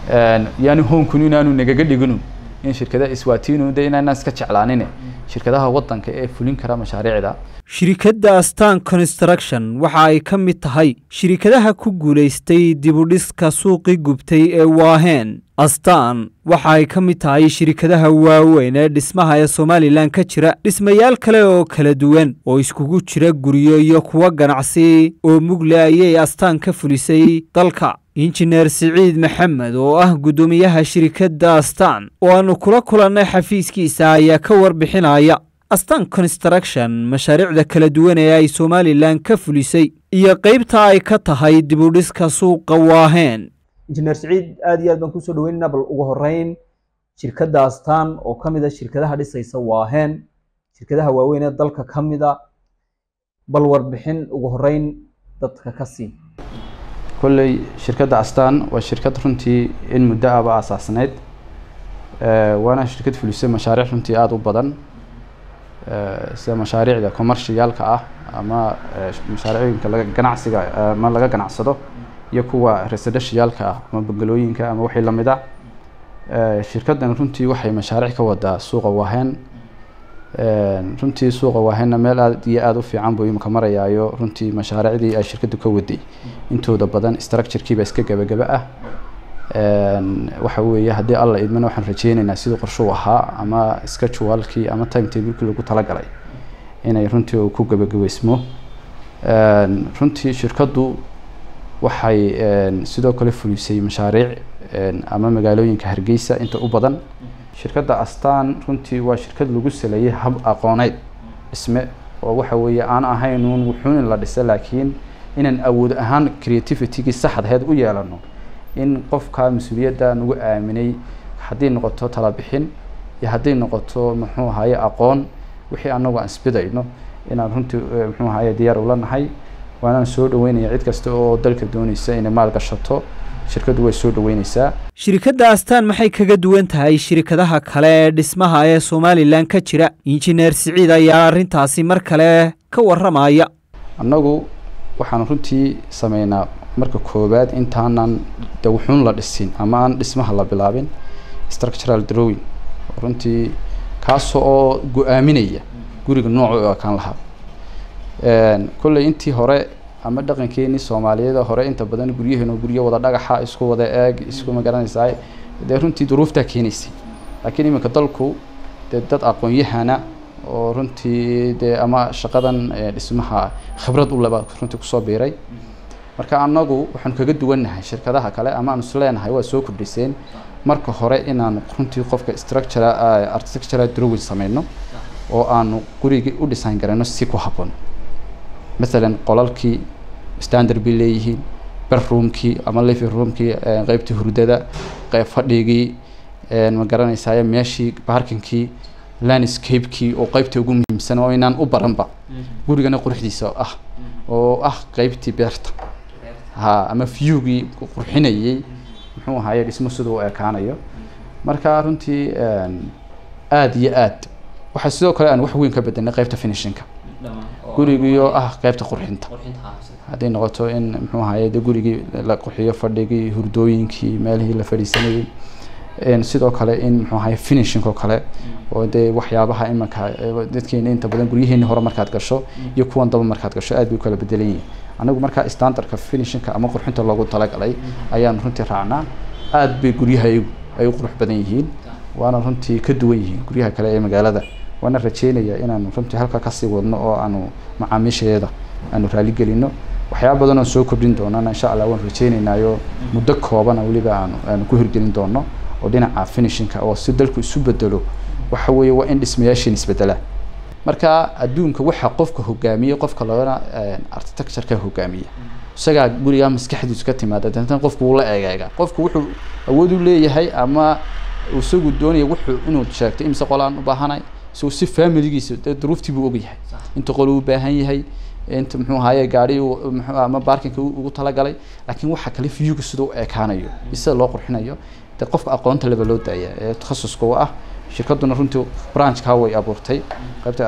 yaani hoonkun inaanu nagaga dhiginu in shirkadaha iswaatiinu de inaanaan iska jeclaanine shirkadaha waddanka ee fulin kara mashaariicda shirikadda astan construction waxa ay ka mid tahay shirikadaha ku guulaystay dibudhiska suuqii gubtay ee waaheen astan waxa ay ka mid tahay shirikadaha waaweyn ee dhismaha ee somalilan ka jira dhismayaal kale oo kala duwan oo iskugu jira guryo iyo kuwo ganacsi oo mugle ayay astaan ka fulisay dalka injineer siciid maxamed oo ah guddoomiyaha shirikadda astan oo aanu kula kulannay xafiiskiisa ayaa ka warbixinaya astan construction mashaariicda kala duwan ee ay somalilan ka fulisay iyo qeybta ay ka tahay dibudhiska suuqa waaheen injineer siciid aad iyo aad baan kusoo dhaweynaynaa bal ugu horeyn shirkadda astaan oo ka mid a shirkadaha dhisaysa waaheen shirkadaha waaweyn ee dalka ka mid a bal warbixin ugu horeyn dadka ka sii kolley shirkadda astaan waa shirkad runtii in muddo aba aasaasneyd waana shirkad fulisay mashaariic runtii aada u badan sida mashaariicda commercialka ah ama mashaariicooyinka laga ganacsiga ama laga ganacsado iyo kuwa residentialka ah ama bangalooyinka ama wixii lamid ah shirkaddan runtii waxay mashaariic ka wadaa suuqa waaheen runtii suuqa waaheenna meel aad iyo aada u fiican buu imika marayaayo runtii mashaariicdii ay shirkaddu ka waday intooda badan structurekiiba iska gabagaba ah waxa weeye haddii alla idmana waxaan rajeyneynaa sidii qorshuu ahaa ama schedulekii ama time tablekii lagu talagalay inay runtii uu ku gabagabeysmo runtii shirkaddu waxay sidoo kale fulisay mashaariic ama magaalooyinka hargeysa inta u badan shirkadda astaan runtii waa shirkad lagu saleeyay hab aqooneyd dhisme oo waxa weeye aan ahayn uun wuxuun in la dhisa laakiin inaan awood ahaan creativitygii saxdaheed u yeelano in qofka mas-uuliyadda nagu aaminay haddii noqoto talabixin iyo hadday noqoto muxuu ahaye aqoon wixii anagu aan isbidayno inaan runtii muxuu ahaye diyaar ula nahay waanaan soo dhaweynaya cid kasta oo dalka dooneysa inay maal gashato shirkaddu way soo dhaweyneysaa shirikadda astaan maxay kaga duwan tahay shirikadaha kale ee dhismaha ee somalilan ka jira injineer siciid ayaa arrintaasi mar kale ka warramaya annagu waxaan runtii sameynaa marka koowaad intaanan de wuxuun la dhisin ama aan dhismaha la bilaabin structural drawing runtii kaasoo oo go-aaminaya guriga noocu u ekaan lahaa kolley intii hore ama dhaqankeenii soomaaliyeed hore inta badan guryaheenu guryo wada dhagaxa isku wada eeg isku magaranaysaa dee runtii duruuftaa keenaysay laakiin iminka dalku dee dad aqoon-yahana oo runtii dee ama shaqadan dhismaha khibrad u leba runtii kusoo biiray marka anagu waxaanu kaga duwannahay shirkadaha kale ama aanu isleenahay waa soo kordhiseen marka hore inaanu runtii qofka structura architectural drawing sameyno oo aanu gurigii u design garayno si ku habboon mathalan qolalkii standard bay leeyihiin bedroomkii ama living roomkii qeybtii hurdada qeyb fadhigii ma garanaysaay meeshii parkingkii landscapekii oo qeybta ugu muhiimsan oo inaan u baranba gurigana quruxdiisa ah oo ah qeybtii beerta ha ama viewgii qurxinayay muxuu ahaye dhismo siduu u ekaanayo marka runtii aada iyo aad waxaa sidoo kale aan wax weyn ka bedelnay qeybta finishinka gurigiioo ah qeybta qurxinta hadday noqoto in muxuu ahaye de gurigii la qurxiyo fadhigii hurdooyinkii meelihii la fadhiisanayay sidoo kale in muxuu ahaye finishing oo kale oo dee waxyaabaha imanka dadkeena inta badan guryaheeni hore markaad gasho iyo kuwan daba markaad gasho aad bay u kala bedelan yihiin anagu markaa standardka finishingka ama qurxinta loogu talagalay ayaan runtii raacnaa aad bay guryaha ay u qurux badan yihiin waana runtii ka duwan yihiin guryaha kale ee magaalada waana rajeynaya inaanu runtii halka kasii wadno oo aanu macaamiisheeda aanu raaligelino waxyaaba badan oo soo kordhin doonana insha allah waan rajeynaynaayo muddo koobana weliba aanu aanu ku hirgelin doono oo dhinaca finishingka oo si dalku isu bedelo waxa weeye waa in dhismayaashin isbedelaan marka adduunka waxaa qofka hogaamiye qofka loona architectureka hogaamiya isagaa gurigaa maskaxdiisu ka timaada dantan qofku wuu la eegeegaa qofku wuxuu awood u leeyahay ama isagu doonaya wuxuu inuu sheegto imse qolaan u baahanay isagoo si familigiisa dee duruuftii buu ogyahay inta qol uu baahan yahay inta muxuu ahaye gaari ama barkinka ugu talagalay laakiin waxa kale viewga sida u ekaanayo sida loo qurxinayo dee qofka aqoonta leba loo daaya ee takhasuska u ah shirkaduna runtii branchka way abuurtay qaybta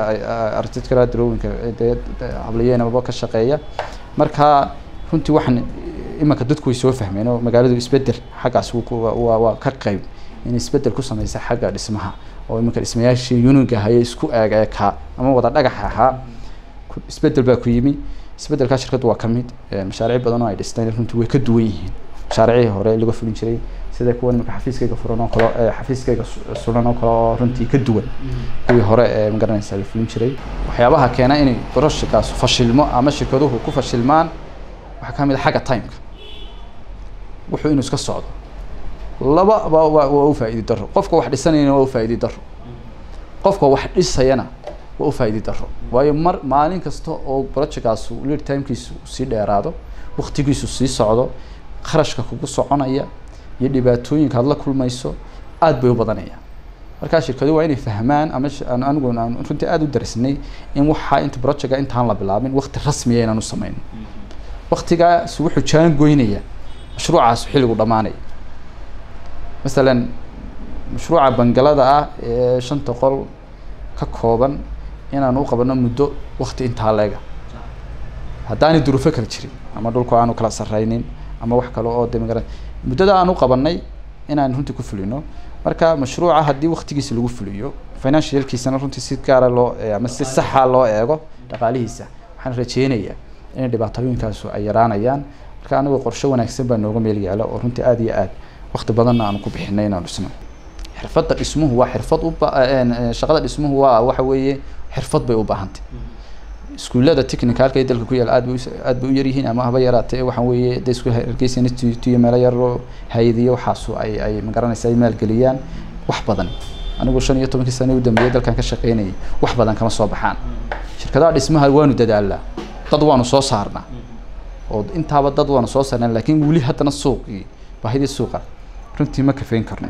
architectural drawingka dee hablayeenaba ka shaqeeya marka runtii waxaan imanka dadku way soo fahmeen oo magaaladu isbedel xaggaas wuu ku- waa- waa waa ka qayb in isbedel ku sameysa xagga dhismaha oo imanka dhismayaashii uniga hayay isku eeg eekaa ama wada dhagax ahaa ku- isbedel baa ku yimi isbedelkaa shirkaddu waa ka mid Eh, mashaariic badan oo ay dhisteen runtii way ka duwan yihiin mashaariicii hore laga fulin jiray sida kuwa imanka xafiiskayga furan oo kale eh, xafiiskayga su- suran oo kale oo runtii ka duwan kuwii hore ee magaranaysa la fulin jiray waxyaabaha keena inay broshikaas fashilmo ama shirkaduhu ku fashilmaan waxaa ka mid a xagga timeka wuxuu inuu iska socdo laba ba waa waa u faa'iidi daro qofka wax dhisanayana waa u faa'iidi daro qofka wax dhisayana waa u faa'iidi daro waayo mar maalin kasta oo projectkaas lead timekiisu sii dheeraado waqtigiisu sii socdo kharashka kugu soconaya iyo dhibaatooyinka aad la kulmayso aad bay u badanayaan markaa shirkadu waa inay fahmaan ama sh- aan- anigu aan runtii aada u darisnay in waxaa inta projectka intaan la bilaabin waqti rasmiya inaan u sameyn waqtigaas wuxuu jaan goynaya mashruucaas xilligu dhammaanaya masalan mashruuca bangalada ah ee shanta qol ka kooban inaan u qabano muddo waqti intaa leega haddaanay duruufo kala jirin ama dhulku aanu kala sarraynin ama wax kale oo de magara muddada aan u qabanay inaan runtii ku fulino marka mashruuca haddii waqtigiisa lagu fuliyo financialkiisana runtii si gaara loo eh, ama si saxa loo eego dhaqaalihiisa waxaan rajeynayaa in dhibaatooyinkaasu ay yaraanayaan marka anigu qorshe wanaagsan baa nooga meel yaala oo runtii aada iyo aad waqti badanna aanu ku bixinay inaan dhisno xirfadda dhismuhu waa xirfad u ba- een, een, shaqada dhismuhu waa waxa weeye xirfad bay u baahantay iskuullada technicalka ee dalka ku yaala aad bay u- aad bay u yar yihiin ama haba yaraatee waxaan weeye de isku hargeysa institute iyo meelo yaroo hayadiyo waxaasu ay ay magaranaysa ay maalgeliyaan wax badan anigu shan iyo tobankii sano u dambeeyay dalkan ka shaqeynayay wax badan kama soo baxaan shirkadaha dhismaha waanu dadaalnaa dad waanu soo saarnaa oo intaaba dad waanu soo saarnaa laakiin weli haddana suuqii baahidii suuqa runtii ma kafeyn karno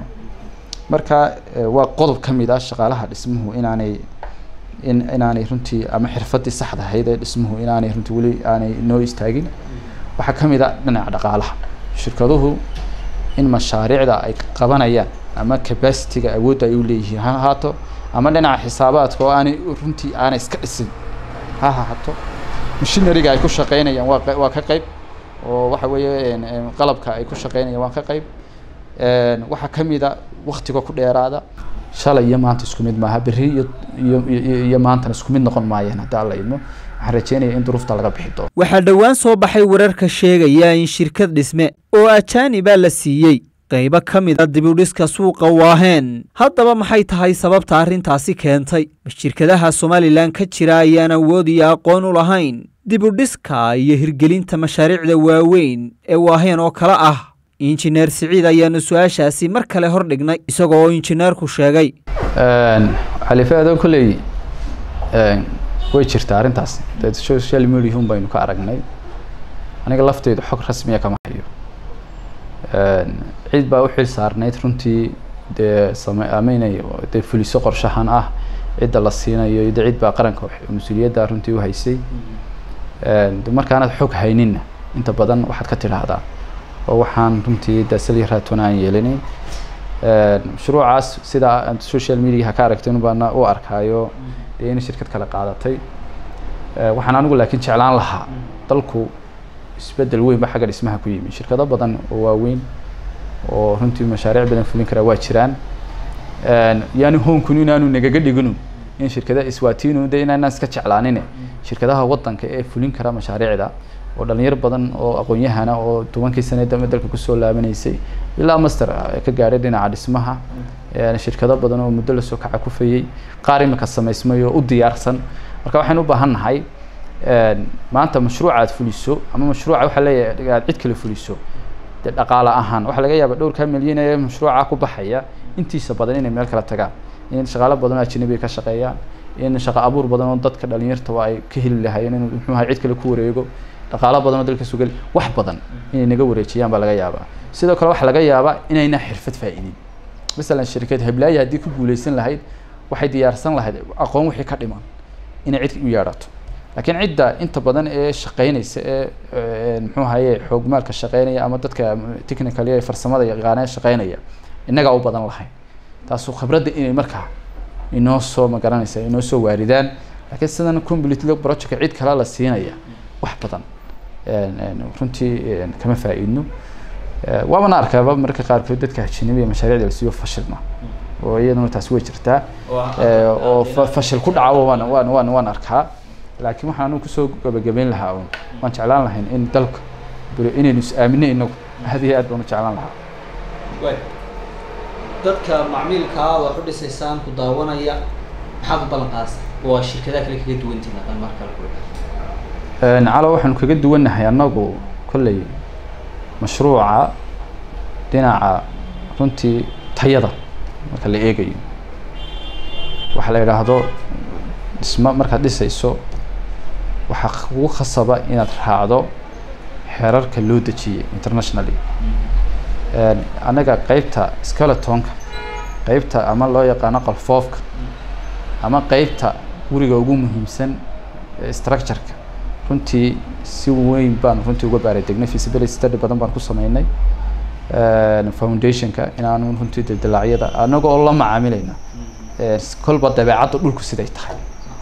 marka eh, waa qodob ka mid ah shaqaalaha dhismuhu inaanay in inaanay runtii ama xirfadii saxda ahayd ee dhismuhu inaanay runtii weli aanay noo istaagin waxaa ka mid a dhinaca dhaqaalaha shirkaduhu in mashaariicda ay qabanayaan ama capacity-ga awoodda ay u leeyihiin ha ahaato ama dhinaca xisaabaadka oo aanay runtii aanay iska dhisin ha ahaato machineryga ay ku shaqeynayaan waa qe- waa ka qayb oo waxa weeye een, een, qalabka ay ku shaqeynayaan waa ka qayb Een, waxaa ka mid a waktiga ku dheeraada shalay iyo maanta isku mid maaha berri iyo iyo iyo iyo maantana isku mid noqon maayaan haddii alla idmo waxaan rajeynaya in duruufta laga bixi doono waxaa dhowaan soo baxay wararka sheegaya in shirkad dhisme oo ajaanibaa la siiyey qaybo ka mid a dibudhiska suuqa waaheen haddaba maxay tahay sababta arrintaasi keentay ma shirkadaha somalilan ka jira ayaan awood iyo aqoon u lahayn dibudhiska iyo hirgelinta mashaariicda waaweyn ee waaheen oo kale ah injineer siciid ayaanu su-aashaasi mar kale hor dhignay isagoo oo injineerku sheegay xalife adoon kolley way jirtaa arrintaas dee social media un baynu ka aragnay aniga lafteydu xog rasmiya kama hayo cid baa u xil saarnayd runtii dee same ama inay dee fuliso qorshahan ah cidda la siinayo iyo dee cid baa qaranka mas-uuliyadda runtii u haysay de markaanad xog hayninna inta badan waxaad ka tidhaahdaa oo waxaan runtii dasali raatona aan yeelinayn mashruucaas sida aad social mediaha ka aragtay baana u arkaayo dee in shirkad kale qaadatay waxaan anigu laakiin jeclaan lahaa dalku isbedel weyn ba xagga dhismaha ku yimi shirkado badan oo waaweyn oo runtii mashaariic badan fulin karaa waa jiraan yaani hoonkun inaanu nagaga dhiginu in shirkada iswaatinu de inaanaan iska jeclaanine shirkadaha wadanka ee fulin kara mashaariicda oo dhalinyaro badan oo aqoon-yahana oo tobankii sane dambe dalka kusoo laabanaysay ilaa master ka gaadhay dhinaca dhismaha shirkado badan oo muddo lasoo kaca kufayey qaar imika samaysmay oo u diyaarsan marka waxaynu u baahan nahay maanta mashruuca aad fuliso ama mashruuca waxaa leeyahay aad cid kale fuliso dee dhaqaale ahaan waxaa laga yaaba dhowrkaa milyan ee mashruuca ku baxaya intiisa badan inay meel kala tagaan in shaqaalo badan oo ajnabi ka shaqeeyaan in shaqo abuur badan oo dadka dhalinyartaba ay ka heli lahaayeen inuu muxuu ahay cid kale ku wareego dhaqaalo badan oo dalka sugal wax badan inay naga wareejiyaan baa laga yaabaa sidoo kale waxaa laga yaabaa inayna xirfad faa'iidin masalan shirkad heblaayi haddii ku guuleysan lahayd waxay diyaarsan lahayd aqoon wixii ka dhiman inay cid u yeedhato laakiin cidda inta badan ee shaqeynaysa ee muxuu ahaye xoog maalka shaqeynaya ama dadka technical ee farsamada yaqaanee shaqeynaya innagaa u badan lahayn taasu khibradda inay markaa inoo soo magaranaysa inoo soo waaridaan laakiin sidan completely project cid kale la siinaya wax badan runtii kama faa-iidno waabana arkaaba marka qaarkood dadka ajanabiga mashaariicda la siiyo fashilma oo iyaduna taasi way jirtaa oo fashil ku dhaca waan waan waan waan arkaa laakiin waxaan anigu kusoo gabagabeyn lahaa un waan jeclaan lahayn in dalka inaynu is aamino inagu aad iyo aad baan u jeclaan lahaa dadka macmiilkaa wax u dhisaysaan ku daawanaya maxaad u ballan qaadaysa waa shirkadaha kale kaga duwantiin haddaan mar kale ku calo waxaanu kaga duwannahay annagu kolley mashruuca dhinaca runtii tayada marka la eegayo waxaa la yidhaahdo dhismo markaad dhisayso waxaa kugu khasaba inaad raacdo xeerarka loo dejiyey internationally annaga qeybta skeletonka qeybta ama loo yaqaano qalfoofka ama qeybta guriga ugu muhiimsan structureka runtii si weyn baan runtii uga baaradegnay feasibility study badan baan ku sameynay foundationka inaanu runtii dildilaacyada anaga oo la macaamilayna kolba dabeecadda dhulku siday tahay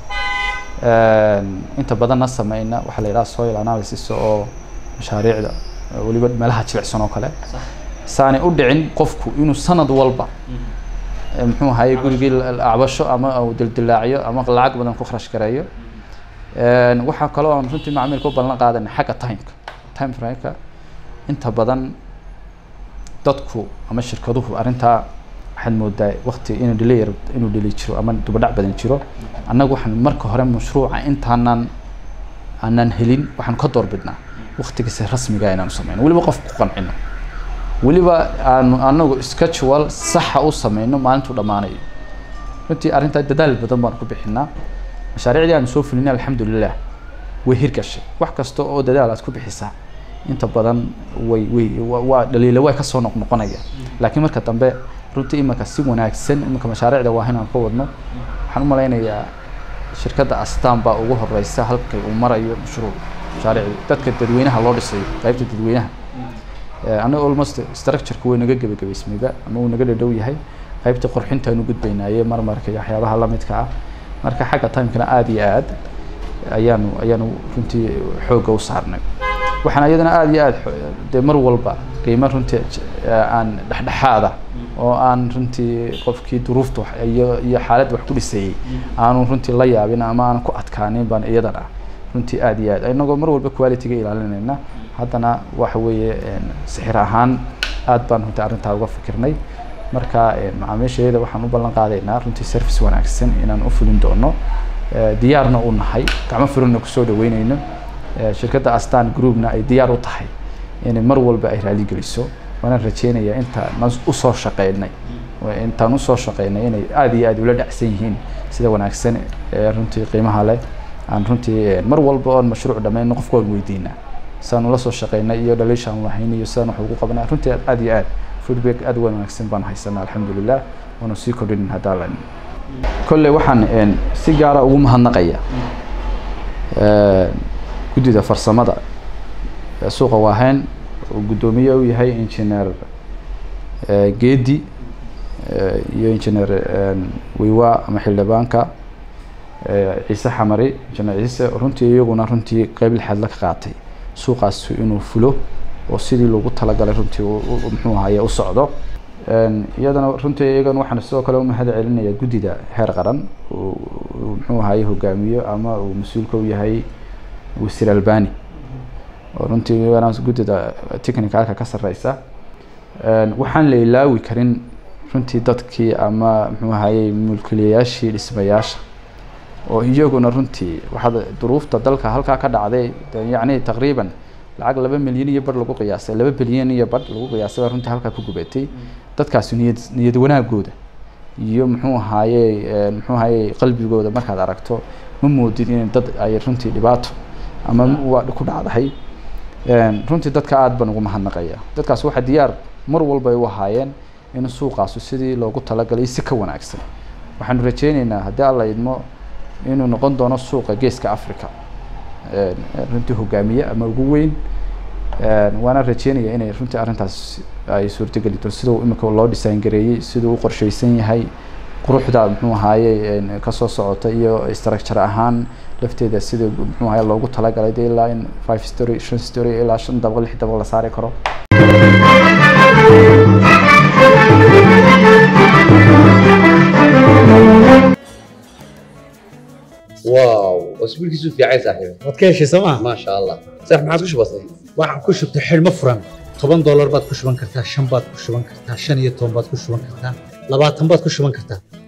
inta badanna sameyna waxaa la yidhaha soil analysis oo mashaariicda weliba meelaha jilicsan oo kale saanay u dhicin qofku inuu sanad walba muxuu ahaye gurigii acbasho ama uu dildilaacyo ama lacag badan ku kharash gareeyo waxaa kaloo aan runtii macmiilka u ballan qaadana xagga timeka time frameka inta badan dadku ama shirkaduhu arrintaa waxaad moodaa wakti inuu delay inuu delay jiro ama dubadhac badan jiro annagu waxaan marka hore mashruuca intaanan aanan helin waxaan ka doorbidnaa waktigiisa rasmiga inaanu sameyno weliba qof ku qancino weliba aanu anagu schedule saxa u sameyno maalintuu dhammaanayo runtii arrintaa dadaal badan baan ku bixinaa mashaariicdii aanu soo fulinay alxamdulilah way hirgashay wax kasta oo dadaal aad ku bixisaa inta badan way way waa dhaliila way kasoo noqnoqonaya laakiin marka dambe runtii imanka si wanaagsan imanka mashaariicda waa inaan ka wadno waxaan u malaynayaa shirkadda astaan baa ugu horeysa halkay uu marayo mashruuc mashaariicdu dadka dadweynaha loo dhisayo qaybta dadweynaha anaga almost structureka way naga gebagabaysmayba ama uu naga dhadhow yahay qaybta qorxintaanu gudbaynaaye marmarka iyo waxyaabaha lamidka ah marka xagga timekana aada iyo aad ayaanu ayaanu runtii xoogga u saarnay waxaan iyadana aada iyo aad dee mar walba qiimo runtii aan dhexdhexaada oo aan runtii qofkii duruufta iyo iyo xaaladda wax ku dhisayey aanu runtii la yaabin ama aan ku adkaanin baan iyadana runtii aada iyo aad inagoo mar walba qualityga ilaalinayna haddana waxa weeye sixir ahaan aad baan runtii arrintaa uga fikirnay marka macaamiishayada waxaan u ballan qaadaynaa runtii service wanaagsan inaan u fulin doono diyaarna u nahay gacmo furana kusoo dhaweyneyno shirkadda astan groupna ay diyaar u tahay inay mar walba ay raaligeliso waanaan rajeynayaa intaan usoo shaqeynay intaan usoo shaqeynay inay aada iyo aad ula dhacsan yihiin sida wanaagsan ee runtii qiimaha leh aan runtii mar walba oon mashruuc dhammayno qofka waan weydiinaa sidaanu la soo shaqeynay iyo dhaliishaan lahayn iyo sidaan wax ugu qabanaa runtii aada iyo aad feedback aada u wanaagsan baan haysanaa alxamdulilah waanu sii kordhinin haddaa lan kolley waxaan si gaara ugu mahadnaqaya guddida farsamada suuqa waahayn uu guddoomiye u yahay engineer geedi iyo engineer wiwa ama xildhibaanka ciise xamari engineer ciise runtii iyaguna runtii qeyb lixaad la ka qaatay suuqaas inuu fulo oo sidii loogu talagalay runtii muxuu ahaye u socdo iyadana runtii iyagan waxaan sidoo kale umahad celinaya guddida heer qaran uu muxuu ahaye hogaamiyo ama uu mas-uulka u yahay wasiir albani oo runtii iyagana guddida technicalka ka sareysa waxaan la ilaawi karin runtii dadkii ama muxuu ahaye mulkiilayaashii dhismayaasha oo iyaguna runtii waxaad duruufta dalka halkaa ka dhacday yacni taqriiban lacag laba milyan iyo bar lagu qiyaasay laba bilyan iyo bar lagu qiyaasay baa runtii halkaa ku gubatay dadkaasi niyad niyad wanaagooda iyo muxuu ahaaye muxuu ahaaye qalbigooda markaad aragto ma moodid in dad ay runtii dhibaato ama waa ku dhacdahay runtii dadka aada baan ugu mahadnaqaya dadkaas waxaa diyaar mar walba ay u ahaayeen in suuqaasu sidii loogu talagalay si ka wanaagsan waxaanu rajeyneynaa haddii alla idmo inuu noqon doono suuqa geeska africa runtii hogaamiye ama ugu weyn waana rajeynaya inay runtii arrintaas ay suurtogeli doon sida imika loo design gareeyey siduu u qorsheysan yahay quruxda muxuu ahaaye kasoo socota iyo structure ahaan lafteeda sida muxuu ahaye loogu talagalay dee ilaa in five story shan story ilaa shan dabaq lix dabaq la saari karo واو اسبوع كيسو في عايز صاحبي waad ka heshay sooma ما شاء الله صح ما عادش بسيط waxaan ku shubtay xidhmo furan toban doolar baad ku shuban kartaa shan baad ku shuban kartaa shan iyo toban baad ku shuban kartaa labaatan baad ku shuban kartaa